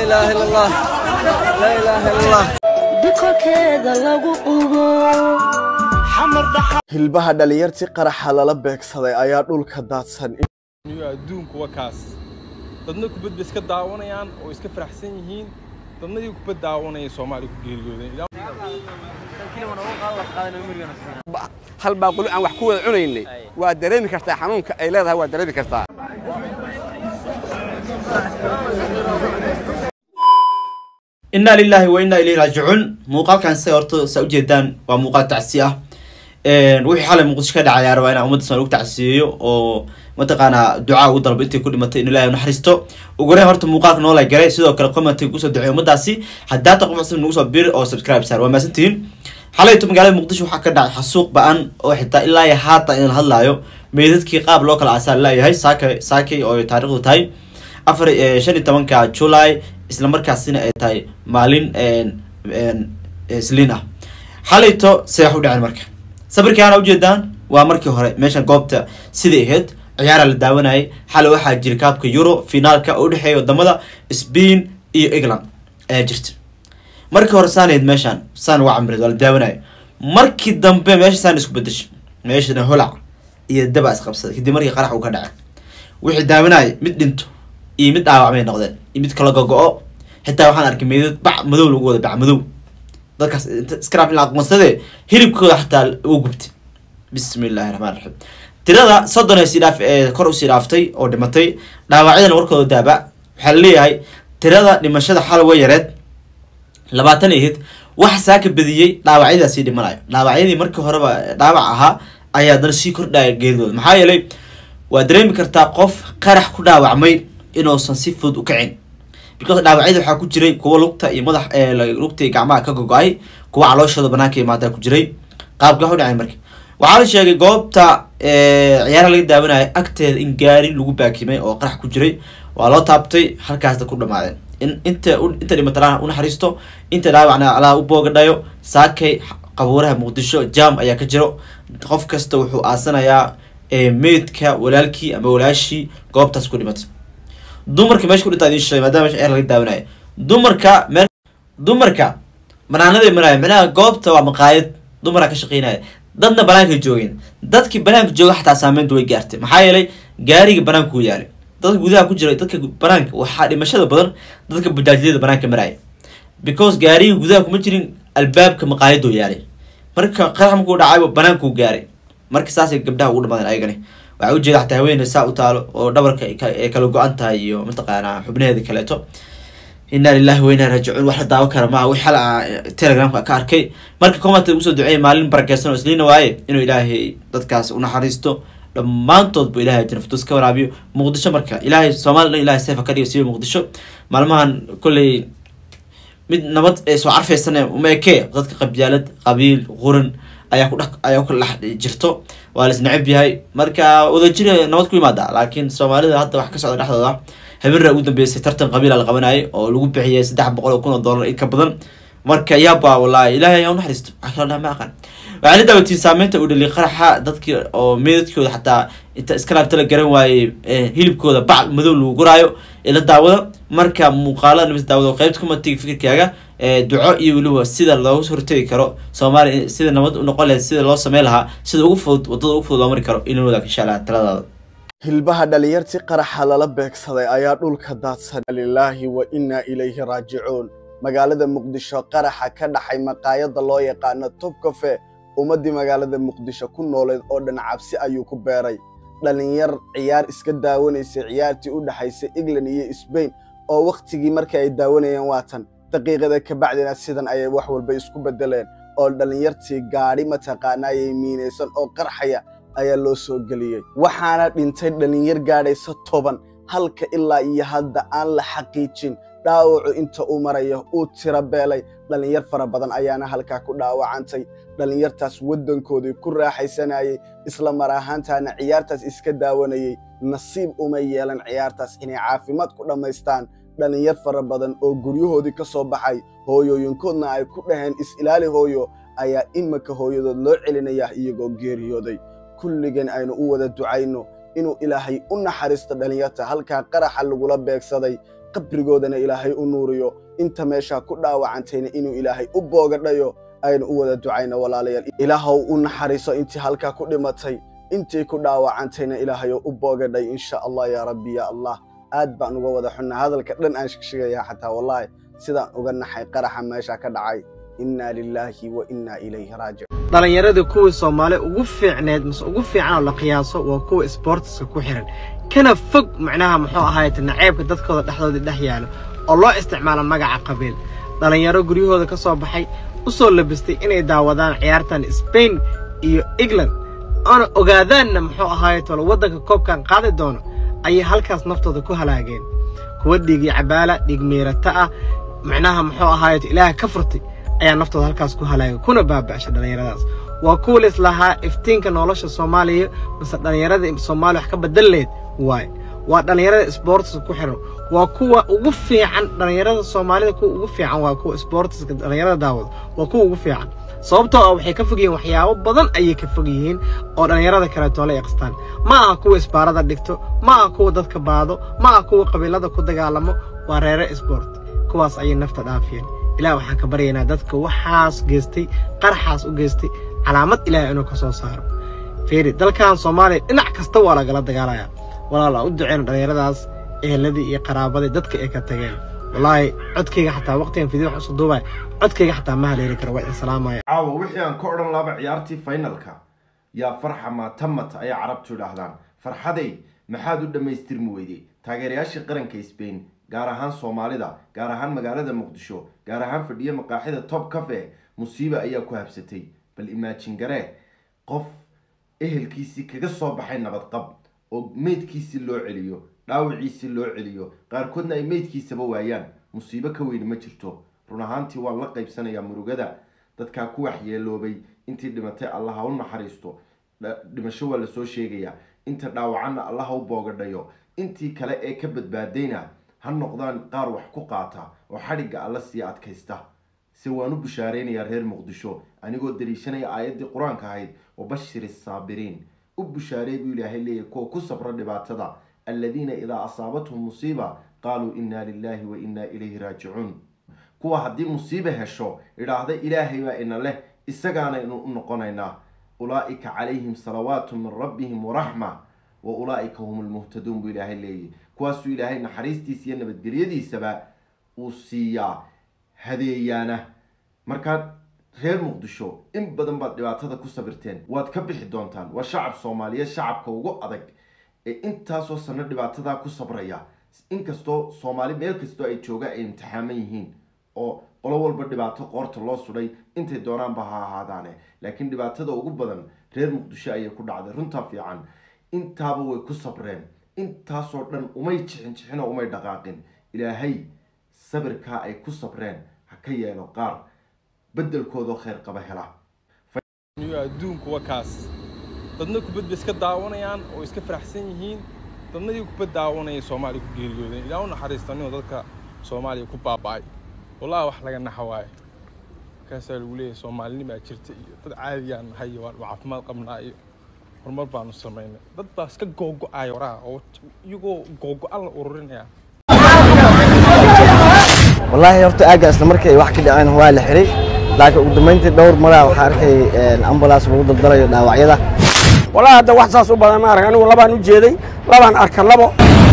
إله إلا الله لا إله إلا الله bikolkeeda lagu qubo hilbaha dhalinyartii qaraxa lala beegsaday ayaa dhulka daadsan iyo adduunku waa kaas dadna kubad bay iska daawanayaan oo iska faraxsan yihiin dadna iyo kubad daawanaya soomaaliya ku geeriyoodeen hal baaquli aan wax ku wada cunaynay waa dareemi kartaa xanuunka ay leedahay waa dareemi kartaa inaa lilaahi wa inaa ilayhi raajicuun muuqaalkan se horta saa ujeedaan waa muuqaal tacsi ah wixii xalay muqdisho ka dhacay ayaa rabaa inaan ummadda soomaali ugu tacsiyeeyo oo mataqaanaa ducaa ugu dalbo intay ku dhimatay in ilaahay naxariisto ugu horeyn horta muuqaalka noola galay sidoo kale commentiga kusoo duceey ummadaasi haddaa ta qof cusub nagu soo bir oo subscribe saar waa mahadsantihiin xalayto magaalada muqdisho waxaa ka dhacay xasuuq ba-an oo xitaa ilaa iyo haata in la hadlaayo meydadkii qaab loo kala aasaa laleeyahay saaka saakay oo taariikhdu tahay afar shan iyo tobanka july isla markaasina ay tahay maalin isliin ah xalayto see wax u dhaceen marka sabirkaana ujeedaan waa markii hore meeshan goobta siday ahayd ciyaaraa la daawanayay xalay waxaa jira kaabka euro finaalka oo udhexeeya wadamada spain iyo england ayaa jirta markii hore saanayd meeshaan saan waa camireed waa la daawanaya markii dambe meesha saan isku bedeshay meeshana holac iyo daba isqabsaday kadib markii qarax uu ka dhacay wixii daawanaya mid dhinto iyo mid dhaawacmay noqdeen iyo mid kala gogo-o xitaa waxaan arkay meydad bac madow lagu wada bac madow dadkaas scrap in la aqoonsade hilibkooda xataa uu gubtay bismi illaahi raxmaan raxiim tirada soddon ee siidhaaf ee kor usii dhaaftay oo dhimatay dhaawacyadana warkooda daaba waxaa laleeyahay tirada dhimashada xal way yareed labaatan ahayd wax saaka badiyey dhaawacyadaasii dhimanayo dhaawacyadii markii horeba dhaawac ahaa ayaa haddana sii kordhaya geeridooda maxaa yeelay waa dareemi kartaa qof qarax ku dhaawacmay inuusan si fudud u kacin because dhaawacyada waxaa ku jiray kuwa lugta iyo madax lugta iyo gacmaha ka gogo-ay kuwa calooshooda banaanka imaadaa ku jiray qaabka u dhacay marka waxaa la sheegay goobta ciyaara laga daawanaya agteeda in gaari lagu baakimay oo qarax ku jiray waa loo taabtay halkaasda ku dhamaadeen in inta inta dhimatana unaxariisto inta dhaawacna allaha u boogadhayo saakay qabuuraha muqdisho jam ayaa ka jiro qof kasta wuxuu aasanayaa meydka walaalkii ama walaashii goobtaas ku dhimatay dumarka meesha ku dhintaa idin sheegay maadaama meesha ciyaar laga daawanaya dumarka mee dumarka banaanaday maraya micnaha goobta waa maqaayad dumaraa ka shaqeynaya dadna banaankay joogeen dadkii banaanka jooga xataa saameynta way gaartay maxaa yeelay gaariga banaanka u yaalay dadka gudaha ku jira dadka banaanka waxaa dhimashada badan dadka bajaajyada banaanka maraya because gaariga gudaha kuma jirin albaabka maqaayadoo yaalay marka qarax markuu dhacayba banaankuu gaaray marka saasay gabdhaha ugu dhamadeen ayagani waxaa ujeeda xataa haweeney saa u taalo oo dhabarka ay kala go-an tahay iyo mataqaanaa xubnaheeda kaleeto inaa lilahi wa inaa raajicuun wax la daawan kara maaha wix xal telegramka ka arkay marka commenta usoo duceeyay maalin barakeysan oo isliina waaye inuu ilaahay dadkaas unaxariisto dhammaantood bu ilahay janaftus ka waraabiyo muqdisho marka ilaahay soomali dhan ilahay seefa ka dhigo siiba muqdisho maalmahan kolley mid nabad ee soo carfeysan uma ekee dadka qabyaalad qabiil quran ayaa ku dhex ayaa ku kala dhex jirto waa lais necab yahay marka wadajir nabad ku yimaada laakiin soomaalida hadda wax ka socda dhexdooda habeenra ugu dambeysay tartan qabiila la qabanayay oo lagu bixiyay saddex boqol oo kun oo dollar in ka badan marka yaaba wallahi ilaahay ayaa unaxariisto wax kala dhaha ma aqaan waxaa la daawatiin saameynta uu dhaliy qaraxa dadkii oo meedadkooda xataa inta iska laabta la garan waayey hilibkooda bac madow lagu guraayo ila daawada marka muuqaalada nabis daawada qeybta kumatiga fikirkaaga duco iyo weliba sida looga hortegi karo soomaaliya sida nabad u noqon lahayd sida loo sameyn lahaa sida ugu fudud wadada ugu fudud loo mari karo inuu wadaag insha allah taladaada hilbaha dhalinyartii qaraxa lala beegsaday ayaa dhulka daadsan lilaahi wa innaa ilayhi raajicuun magaalada muqdisho qaraxa ka dhaxay maqaayadda loo yaqaano tubkafe ummaddii magaalada muqdisho ku nooleed oo dhan cabsi ayuu ku beeray dhalinyar ciyaar iska daawanaysay ciyaartii u dhexaysay england iyo sbain oo wakhtigii markii ay daawanayeen waatan daqiiqada ka bacdina sidan ayay wax walba isku beddeleen oo dhalinyartii gaadhi mataqaanaayay miinaysan oo qarxaya ayaa loo soo geliyey waxaana dhintay dhalinyar gaadhaysa toban halka ilaa iyo hadda aan la xaqiijin dhaawacu inta uu maraya uu tiro beelay dhalinyar fara badan ayaana halkaa ku dhaawacantay dhalinyartaas waddankoodii ku raaxaysanayay isla mar ahaantaana ciyaartaas iska daawanayey nasiib uma yeelan ciyaartaas inay caafimaad ku dhammaystaan dhalinyar fara badan oo guryahoodii ka soo baxay hooyooyinkoodna ay ku dhaheen is-ilaali hooyo ayaa iminka hooyadood loo celinayaa iyagoo geeriyooday kulligeen aynu u wada ducayno inuu ilaahay u naxariisto dhalinyarta halkaa qaraxa lagula beegsaday qabrigoodana ilaahay u nuuriyo inta meeshaa ku dhaawacantayna inuu ilaahay u boogadhayo aynu u wada ducayno walaalayaal ilaahow u naxariiso intii halkaa ku dhimatay intii ku dhaawacantayna ilaahayow u boogadhay insha allah yaa rabbi ya allah aad baan uga wada xunnaa hadalka dhan aan shegshegayaa xataa wallaahi sidaan uga naxay qaraxa meesha ka dhacay innaa lilaahi wa innaa ilayhi raajic dhallinyaradii kuwii soomaali ugu fiicneed mase ugu fiican oo la qiyaaso waa kuwa isboortiska ku xihan kana fog macnaha muxuu ahaayete naceebka dadkooda dhexdooda dhex yaalo oo loo isticmaalo magaca qabiil dhallinyaro guryahooda ka soo baxay u soo labistay inay daawadaan ciyaartan sbain iyo england oona ogaadaanna muxuu ahaayetolo waddanka koobkan qaadi doono ayay halkaas naftooda ku halaageen kuwa dhiigi cabaala dhiig miirata ah macnaha muxuu ahaayeto ilaaha ka furtay ayaa naftooda halkaas ku halaagay kuna baaba'shay dhallinyaradaas waa kuwa lis lahaa iftiinka nolosha soomaaliya mase dhallinyarada soomaaliya wax ka bedel leed waaye waa dhallinyarada isboortiska ku xiran waa kuwa ugu fiican dhallinyarada soomaalida kuwa ugu fiican waa kuwa isboortiska dhallinyarada daawada waa kuwa ugu fiican sababtoo ah waxay ka fog yihiin waxyaabo badan ayay ka fog yihiin oo dhallinyarada kaleetoo la iqstaan ma aha kuwa isbaarada dhigto ma aha kuwa dadka baado ma aha kuwa qabiilada ku dagaalamo waa reere isboort kuwaas ayay nafta dhaafiyeen ilaah waxaan ka baryaynaa dadka waxaas geystay qaraxaas u geystay calaamad ilaah inuu ka soo saaro fiiri dalkan soomaaliya dhinac kasta waa lagala dagaalayaa walaal aan u duceyno dhallinyaradaas eheladii iyo qaraabadii dadka ay ka tageen wallaahi codkayga xataa waqtigan fidii wax usoo duubay codkayga xataa ma haleeli karo waa idin salaamaya caawa wixii aan ka odhan laaba ciyaartii finalka yaa farxa maatamat ayay carabtu idhaahdaan farxaday maxaad u dhammaystirmi weyday taageerayaashii qaranka sbain gaar ahaan soomaalida gaar ahaan magaalada muqdisho gaar ahaan fadhiyo maqaaxida top cafe musiiba ayaa ku habsatay bal imaajin garee qof ehelkiisii kaga soo baxay nabadqab oo meydkiisii loo celiyo dhaawiciisii loo celiyo qaarkoodna ay meydkiisaba waayaan musiibo ka weyni ma jirto run ahaantii waan la qaybsanayaa murugada dadkaa ku waxyeeloobay intii dhimatay allah ha u naxariisto dhimasho waa lasoo sheegayaa inta dhaawacanna allah ha u boogadhayo intii kale ee ka badbaadayna ha noqdaan qaar wax ku qaata oo xadhigga alla sii adkaysta se waan u bushaaraynayaa reer muqdisho anigoo dariishanaya aayaddii qur-aanka ahayd wabashir saabiriin u bushaareey buu ilaahay leeyahy kuwa ku sabra dhibaatada aladiina idaa asaabathum musiiba qaaluu innaa lilaahi wa innaa ilayhi raajicuun kuwa haddii musiiba hesho idhaahda ilaahay baa ina leh isagaanaynu u noqonaynaa ulaa'ika calayhim salawaatu min rabbihim waraxma wa ulaa'ika hum lmuhtaduun buu ilaahay leeyahy kuwaasuu ilaahay naxariistiisa iyo nabadgelyadiisaba uu siiyaa hadeeyaana markaa reer muqdisho in badan baad dhibaatada ku sabirteen waad ka bixi doontaan waa shacab soomaaliyeed shacabka ugu adag ee intaasoo sano dhibaatadaa ku sabraya inkastoo soomaali meel kastoo ay joogaan ay imtixaaman yihiin oo qolo walba dhibaato qoorta loo sudhay intay doonaanba ha ahaadaane laakiin dhibaatada ugu badan reer muqdisho ayay ku dhacday runtaa fiican intaaba way ku sabreen intaasoo dhan umay jixin jixin oo umay dhaqaaqin ilaahay sabirkaa ay ku sabreen ha ka yeelo qaar beddelkoodoo kheyr qaba hela adduunku waa kaas dadna kubad bay iska daawanayaan oo iska faraxsan yihiin dadnadii kubad daawanaya soomaaliya ku geeriyoodeen ilaa u naxariistanino dadka soomaaliya ku baaba'ay wallahi wax laga naxa waaye markaasaa lagu leeyahay soomaalinimaa jirta iyo dad caadiyaan nahay iyo waan caafimaad qabnaa iyo horumar baanu samaynay dad baa iska googo'aya waraha oo iyagoo googo'an la ururinaya wallaahi horta aagga isla markii ay wax ka dhaceen waa la xiray laakiin ugu dambayntii dhowr maraa waxaa arkay ambulance lagu daldalayo dhaawacyada wallaahi hadda wax saas u badan ma arag anigu labaan u jeeday labaan arka labo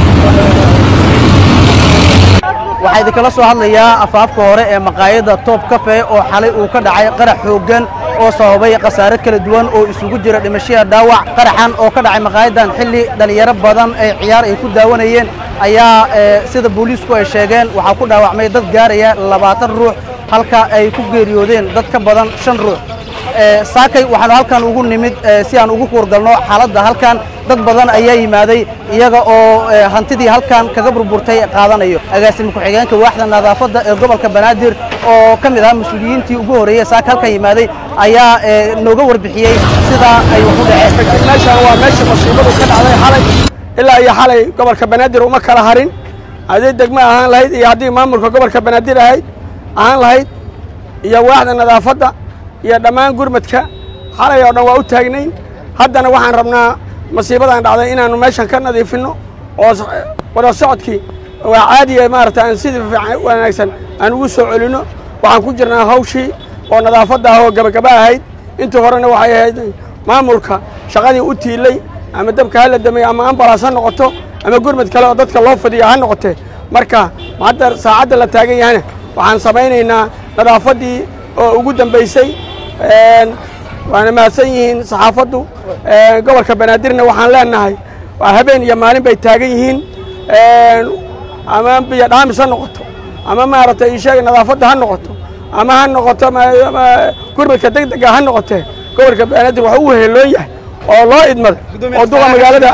waxaa idinkala soo hadlayaa afaafka hore ee maqaayadda toob kafe oo xalay uu ka dhacay qarax xooggan oo sababay khasaare kala duwan oo isugu jira dhimashada dhaawac qaraxan oo ka dhacay maqaayaddan xilli dhallinyaro badan ee ciyaar ay ku daawanayeen ayaa sida booliisku ay sheegeen waxaa ku dhaawacmay dad gaaraya labaatan ruux halka ay ku geeriyoodeen dad ka badan shan ruux saakay waxaanu halkan ugu nimid si aan ugu kuurgalno xaaladda halkan dad badan ayaa yimaaday iyaga oo hantidii halkan kaga burburtay qaadanayo agaasima ku-xigeenka waaxda nadaafadda ee gobolka banaadir oo ka mid ahaa mas-uuliyiintii ugu horreeyey saaka halkan yimaaday ayaa nooga warbixiyey sidaa ay wax u dhaceen meeshaan waa meesha masiibadu ka dhacday xalay ilaa iyo xalay gobolka banaadir uma kala harin haddii degmo ahaan lahayd iyo haddii maamulka gobolka banaadir ahayd ahaan lahayd iyo waaxda nadaafadda iyo dhammaan gurmadka xalay oo dhan waa u taagnayn haddana waxaan rabnaa masiibadan dhacday inaannu meeshan ka nadiifinno oo wada socodkii waa caadiya maarata aan sida fiican wanaagsan aan ugu soo celinno waxaan ku jirnaa hawshii oo nadaafadda ah oo gabagaba ahayd intii horena waxay ahayd maamulka shaqadii u tiilay ama dabka ha la damay ama ambalaas ha noqoto ama gurmad kale oo dadka loo fadhiya ha noqotee marka hadda saacadda la taagan yahana waxaan samaynaynaa nadaafaddii oo ugu dambaysay waana mahadsan yihiin saxaafaddu gobolka banaadirna waxaan leenahay waa habeen iyo maalin bay taagan yihiin ama biyo dhaamis ha noqoto ama maaragtay isheega nadaafadda ha noqoto ama ha noqoto gurmadka deg dega ha noqotee gobolka banaadir waxa uu heeloon yahay oo loo idmaday oo duqa magaalada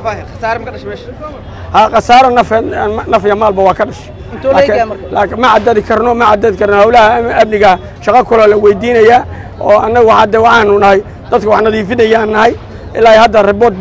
ha khasaaro nafeed naf iyo maalba waa ka dhashay laakiin ma caddadi karno ma caddadi karno howlaha amniga shaqo kaloo la weydiinayaa oo annagu hadda waxaanu nahay dadka wax nadiifinayaan nahay ilaa hadda riboort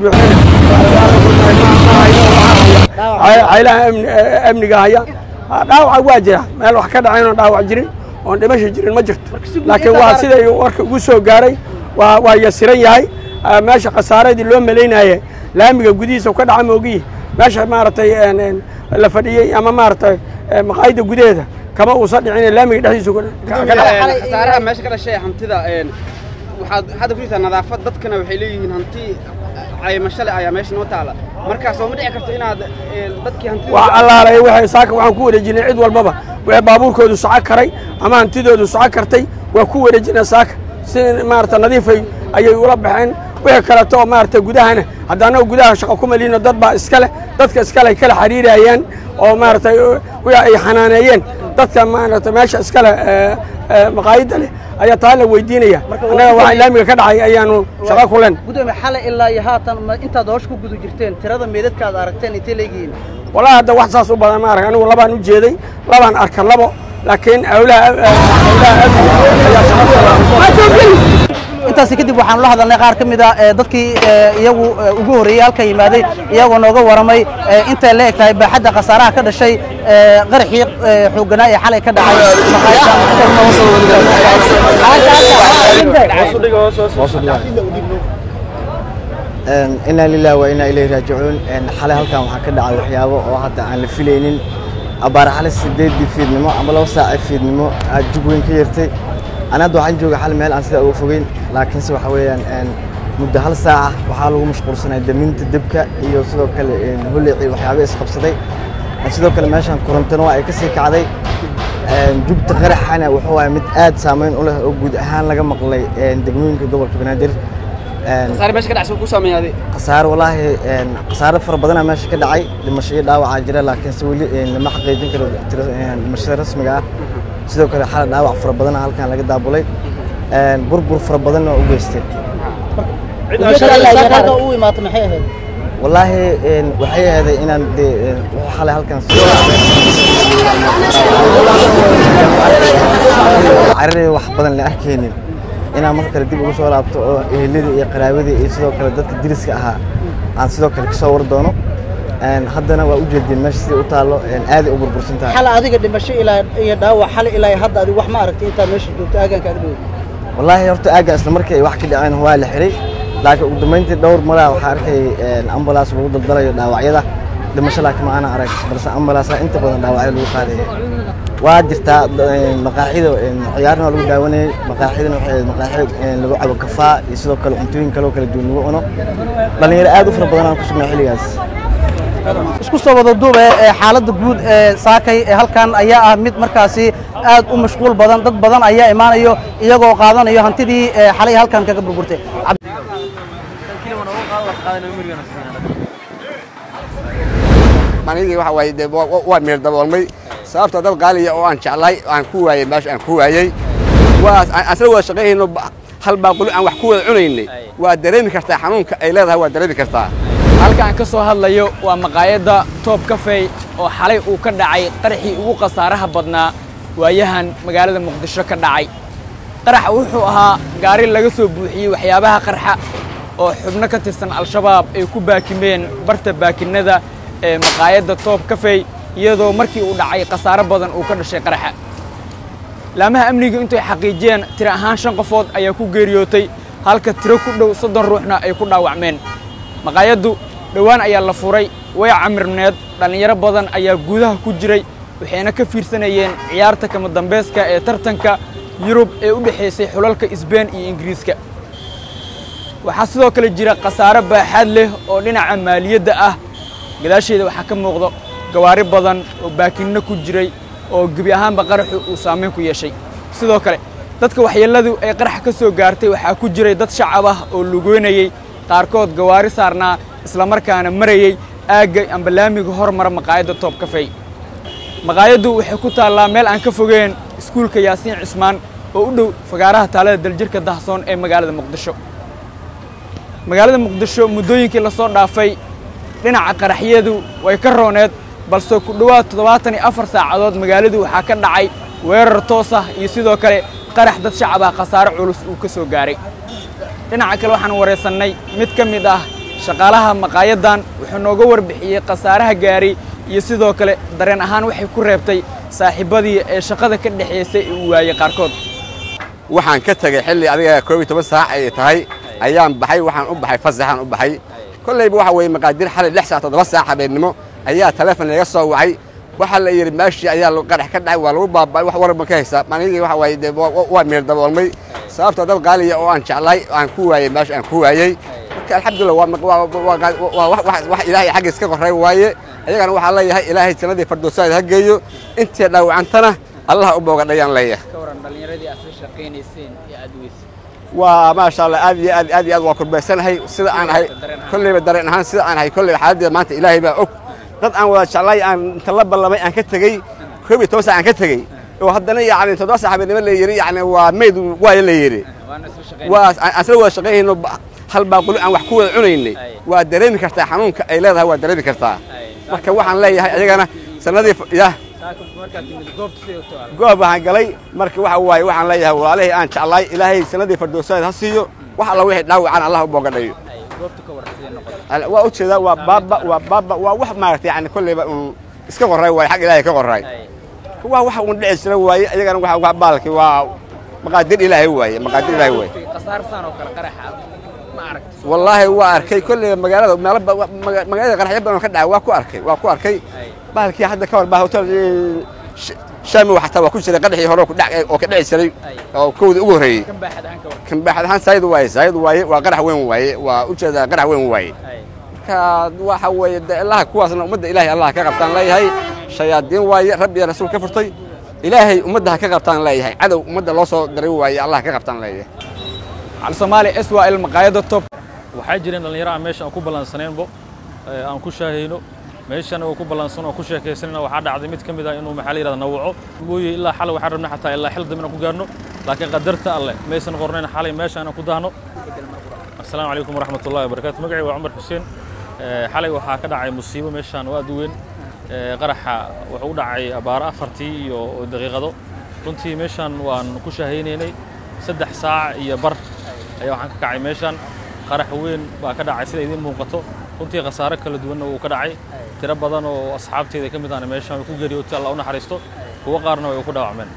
buuxinayaylaha amniga haya dhaawaca waa jira meel wax ka dhacayn oon dhaawac jirin oon dhimasha jirin ma jirto laakiin waa siday warka ugu soo gaaray waa waa yasiran yahay meesha khasaaradii loo malaynaye laamiga gudihiisa ka dhaca moogiyi meesha maaragtay la fadhiyey ama maaragtay maqaayadda gudaheeda kama uusan dhicin laamiga dhexdiisa khasaaraha meesha ka dhashay hantida waxaad hadda ku jirtaa nadaafad dadkana waxay leeyihiin hanti caymasho leh ayaa meesha noo taala markaas oo ma dhici karto inaad dadkii hantida wax allaalay waxay saaka waxaan ku wareejinay cid walbaba wixii baabuurkoodu soco karay ama hantidoodu soco kartay waa ku wareejinay saaka si maarata nadiifay ayay ula baxeen wixii kaleeto oo maarata gudahana hadda annaga gudaha shaqo ku maliino dad baa iska leh dadka iskale ay kala xiriirayaan oo maaragtay wixii ay xanaaneeyeen dadka maarata meesha iskale maqaayadda leh ayaa taa la weydiinaya annaga waxaa laamiga ka dhacay ayaanu shaqo ku len gudoomiye xalay ilaa iyo haatan ma intaad hoosh ku guda jirteen tirada meedadka aad aragteen intay leegihiin wallahi hadda wax saas u badan ma arag anigu labaan u jeeday labaan arka labo laakiin howlaha howlaha intaasi kadib waxaanu la hadalnay qaar ka mid a dadkii iyagu ugu horreeyey halkan yimaaday iyagoo nooga waramay intay la eg tahay baaxadda khasaaraha ka dhashay qaraxii xoogganaa ee xalay ka dhacay inaa lilah wa inaa ilayhi raajicuun xalay halkan waxaa ka dhacay waxyaabo oo hadda aan la filaynin abaar xalay sideedii fiidnimo ama laba saaca fiidnimo aad jug weyn ka yartay ana hadda waxaan jooga xal meel aan sidaa uga fogeyn laakiinse waxa weeyaan muddo hal saaca waxaa lagu mashquulsanay daminta debka iyo sidoo kale holeecii waxyaaba isqabsaday sidoo kale meeshan korontona waa ay ka sii kacday jugta qaraxana wuxuu waaya mid aad saameyn u leh oo guud ahaan laga maqlay degmooyinka gobolka banaadir khasaare walaahi khasaare fara badanaa meesha ka dhacay dhimasho iyo dhaawacaa jira laakiinse weli lama xaqiijin karo dhimashada rasmiga ah sidoo kale xala dhaawac fara badana halkan laga daabulay burbur fara badanna waa u geystay u imaata maxay ahayd wallaahi waxay ahaday inaan dee wuxuu xalay halkan carari wax badan la arkaynin inaan marka kale dib ugu soo laabto oo eheladii iyo qaraabadii iyo sidoo kale dadka diriska ahaa aan sidoo kale kasoo war doono haddana waa u jeedeen meesha sidai u taallo aaday u burbursan tahay xal adiga dhimasho ilaa iyo dhaawac xal ilaa hadda adigu wax ma aragtay intaad meesha joogto aagaanka ag dhow wallaahi horta aagga isla markii ay wax ka dhaceen waa la xiray laakiin ugu dambeyntii dhowr maraa waxaa arkay ambalaas lagu daldalayo dhaawacyada dhimasho laakiin ma aanan arag balse ambalaasa inta badan dhaawacyo lagu qaadaya waa jirtaa maqaaxida ciyaarna waa lagu daawanayay maqaaxidana waxay maqaaxi lagu cabo kafaa iyo sidoo kale cuntooyin kaloo kala duwan lagu cuno dhallinyaro aad u fara badan aan ku sugnaa xilligaas isku soo wada duube ee xaaladda guud ee saakay ee halkan ayaa ah mid markaasi aad u mashquul badan dad badan ayaa imaanayo iyagoo qaadanayo hantidii xalay halkan kaga burburtay manigii waxa waaye dee waa meel daboolmay sababta dad qaaliya oo aan jeclahay aan ku waayey meesha aan ku waayey waa asla wada shaqaynayno hal baaquli aan wax ku wada cunaynay waa dareemi kartaa xanuunka ay leedahay waa dareemi kartaa halkaan ka soo hadlayo waa maqaayadda toob kafey oo xalay uu ka dhacay qaraxii ugu khasaaraha badnaa waayahan magaalada muqdisho ka dhacay qaraxa wuxuu ahaa gaari laga soo buuxiyey waxyaabaha qarxa oo xubno ka tirsan al-shabaab ay ku baakimeen barta baakinnada ee maqaayadda toob kafey iyadoo markii uu dhacay khasaaro badan uu ka dhashay qaraxa laamaha amnigu intay xaqiijiyeen tiro ahaan shan qofood ayaa ku geeriyootay halka tiro ku dhow soddon ruuxna ay ku dhaawacmeen maqaayaddu dhowaan ayaa la furay way camirneed dhallinyaro badan ayaa gudaha ku jiray waxayna ka fiirsanayeen ciyaarta kama dambayska ee tartanka yurub ee u dhexaysay xulalka isbeen iyo ingiriiska waxaa sidoo kale jira khasaare baaxaad leh oo dhinaca maaliyadda ah gadaasheeda waxaa ka muuqda gawaari badan oo baakinno ku jiray oo gebi ahaanba qaraxu uu saamayn ku yeeshay sidoo kale dadka waxyeelladu ay qarax ka soo gaartay waxaa ku jiray dad shacab ah oo lugeynayey qaarkood gawaari saarnaa islamarkaana marayey aagga amba laamiga hormara maqaayadda toob kafey maqaayaddu waxay ku taallaa meel aan ka fogeen iskuulka yaasiin cismaan oo u dhow fagaaraha taalada daljirka dahsoon ee magaalada muqdisho magaalada muqdisho muddooyinkii la soo dhaafay dhinaca qaraxyadu way ka rooneed balse ku dhowaad toddobaatan iyo afar saacadood magaaladu waxaa ka dhacay weerar toos ah iyo sidoo kale qarax dad shacab ah khasaare culus uu ka soo gaaray dhinaca kale waxaan wareysannay mid ka mid ah shaqaalaha maqaayaddan wuxuu nooga warbixiyey khasaaraha gaaray iyo sidoo kale dareen ahaan waxay ku reebtay saaxiibbadii ee shaqada ka dhexaysay ee uu waayey qaarkood waxaan ka tegey xilli adiga koob iyo toban saac ay tahay ayaan baxay waxaan u baxay fasaxaan u baxay kollayba waxa weeye maqaadir xalay lix saac toddoba saac habeennimo ayaa taleefon laga soo wacay waxaa la yidhi meeshii ayaa qarax ka dhacay waa lagu baaba'ay wax warban ka haysaa anigii waxa waaye dee waa meel daboolmay sababtoo dad qaaliya oo aan jeclahay aan ku waayey meesha aan ku waayey marka alxamdulillah waa wax ilaahay xaggiis ka qorray waaye ayagana waxaa leeyahay ilaahay jannadii fardoosaada ha geeyo intii dhaawacantana allaha u boogadhayaan leeyahay waa maasha allah aad iyo aad aad iyo aad waa kurbaysanahay sida aan ahay kollayba dareen ahaan sida aan ahay kollayba xaaladdeeda maanta ilaahay baa og dad aan wada jeclay aan inta la ballamay aan ka tegey koob iyo toban saac aan ka tegey oo haddana yacni toddoba saac habeenimo la yidhi yacni waa mayd waayo la yidhi waa aan isla wada shaqaynayno hal baaquli aan wax ku wada cunaynay waa dareemi kartaa xanuunka ay leedahay waa dareemi kartaa marka waxaan leeyahay ayagana sanadii yah goob waxaan galay marka waxa waaye waxaan leeyahay walaalihii aan jeclaay ilaahay sanadii fardoosadeed ha siiyo wax alla wixii dhaawacan allah u boogadhayo waa u jeedaa waa baaba waa baaba waa wax maaragtay yani kollayba uun iska qorray waaye xag ilaahay ka qorray waa wax uun dhici jira waaye ayagana waxa wax baalki waa maqaadir ilaahay waaye maqaadir ilaahay waaye wallaahi waa arkay kollayba magaalada meelo magaalada qaraxyo badan oo ka dhacay waa ku arkay waa ku arkay bahalkii hadda ka hor baa hotel shaami xataa waa ku jiray qadhixii hore oo ka dhici jiray oo kowda ugu horreeyey kan baaxad ahaan saayid waaye saayid waaye waa qarax weyn waaye waa u jeedaa qarax weyn waaye marka waxa weeye de ilaha kuwaasna ummadda ilaahay allah ka qabtaan leeyahay shayaadiin waaye rabbi iyo rasuul ka furtay ilaahay ummadda ha ka qabtaan leeyahay cadow ummadda loo soo diray waaye allah ka qabtaan leeyahay cali soomaali s waa il maqaayadda top waxaa jireen dhallinyaro aan meesha aan ku ballansanaynbo aan ku shaahayno meeshana oo ku ballansan oo ku sheekaysanayna waxaa dhacday mid ka mid ah inuu maxaa la yidhahda nawaco mooye ilaa xalay waxaan rabnay xataa ilaa xil dambe inaan ku gaarno laakiin qadarta alleh maysan qornayn xalay meesha inaan ku dahno assalaamu calaykum waraxmatullahi wabarakaatu magacii waa cumar xuseen xalay waxaa ka dhacay musiibo meeshaan oo aad u weyn qaraxa wuxuu u dhacay abaaro afartii iyo daqiiqado runtii meeshaan waan ku shaahaynaynay saddex saac iyo bar ayaa waxaan ka kacay meeshaan qarax weyn baa ka dhacay sida idiin muuqato runtii khasaare kala duwanna wuu ka dhacay tiro badan oo asxaabteeda ka mid ahna meeshaan way ku geeriyootay allah u naxariisto kuwo qaarna way ku dhaawacmeen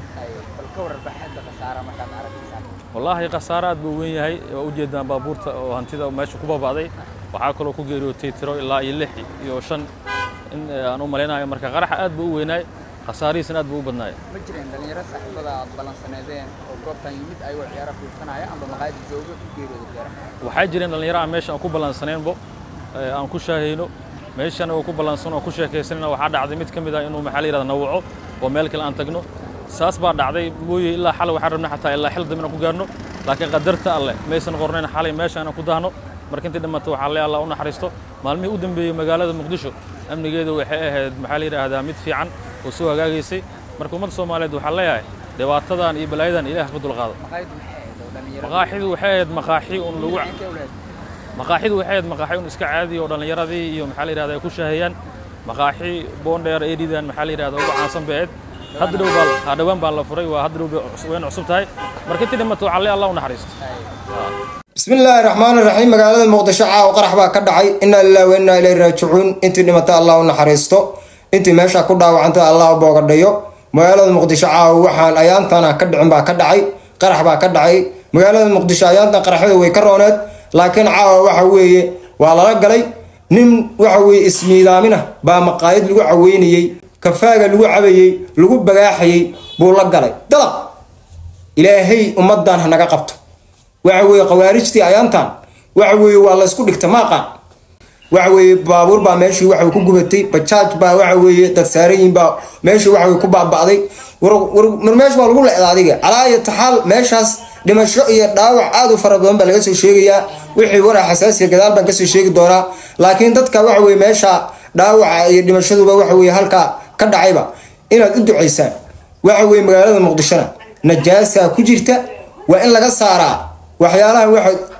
wallaahi khasaare aad buu weyn yahay waa ujeedaan baabuurta oo hantida meesha ku baba'day waxaa kaloo ku geeriyootay tiro ilaa iyo lix iyo shan in aan u malaynayo marka qaraxa aad buu u weynaay khasaarihiisana aad buu u badnaaya ma jireen dhallinyaro saaxiibada aad ballansaneedeen oo goobtan yimid ayagoo ciyaaro fiirsanaya amba maqaayada jooga ku geeriyooda ciyaaraha waxaa jireen dhallinyaro aan meesha aan ku ballansanaynbo aan ku shaahayno meeshana oo ku ballansan oo ku sheekaysanayna waxaa dhacday mid ka mid ah inuu maxaa la yidhahda nawaco oo meel kale aan tagno saas baa dhacday mooye ilaa xalay waxaan rabnay xataa ilaa xil dambe inaan ku gaarno laakiin qadarta alleh maysan qornayn xalay meesha inaan ku dahno marka intii dhammaata waxaa le allah u naxariisto maalmihii u dambeeyey magaalada muqdisho amnigeedu waxay ahayd maxaa la yidhaahdaa mid fiican oo soo hagaagaysay marka ummadda soomaaliyeed waxaa leeyahay dhibaatadan iyo balaayadan ilaah ka dulqaado maqaaxidu waxay ahayd maqaaxi un lagu maqaaxidu waxay ahayd maqaaxi un iska caadi oo dhallinyaradii iyo maxaa la yidhahda ay ku shaahayaan maqaaxi boondheer eedhidan maxaa la yidhahda ugu caansan bay ahayd hadda dhow baa ha dhowaan baa la furay waa hadda dhow wayna cusub tahay marka intii dhimato waxaa le allah u naxariisto بسم الله الرحمن الرحيم magaalada muqdisho caaw qarax baa ka dhacay inna lillahi wa inna ilayhi raajicuun intii dhimatay allah u naxariisto intii meesha ku dhaawacantay allah u boogadhayo magaalada muqdisho caaw waxaan ayaantana ka dhicin baa ka dhacay qarax baa ka dhacay magaalada muqdisho ayaantan qaraxyadu way ka rooneed laakiin caawa waxa weeye waa lala galay nin waxa weeye ismiidaamina baa maqaayad lagu caweynayey kafaaga lagu cabayey lagu bagaaxayey buu la galay dalaq ilaahay ummadan ha naga qabto waxa weeye khawaarijtii ayaantan waxa weeye waa la isku dhigta maaqaan waxa weeye baabuur baa meeshii waxa ku gubatay bajaaj baa waxa weeye dad saarayin baa meeshii waxa ku baaba'day war war meesh baa lagu leedaa adiga calaa iyo taxaal meeshaas dhimasho iyo dhaawac aad u fara badan baa laga soo sheegayaa wixii waraa xasaasiya gadaal baan kasoo sheegi doonaa laakiin dadka waxa weeye meesha dhaawaca iyo dhimashaduba waxa weeye halkaa ka dhacayba inaad u ducaysaan waxa weeye magaalada muqdishona najaasaa ku jirta waa in laga saaraa waxyaalaha waxa